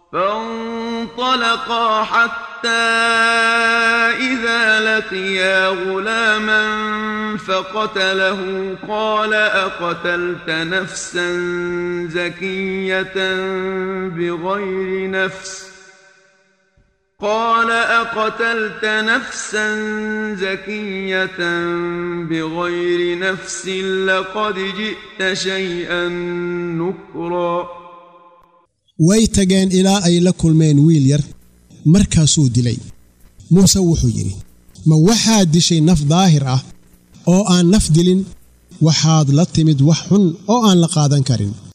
فانطلقا حتى إذا لقيا غلاما فقتله قال أقتلت نفسا زكية بغير نفس قال أقتلت نفسا زكية بغير نفس لقد جئت شيئا نكرا way tageen ilaa ay la kulmeen wiil yar markaasuu dilay muuse wuxuu yidhi ma waxaad dishay naf daahir ah oo aan naf dilin waxaad la timid wax xun oo aan la qaadan karin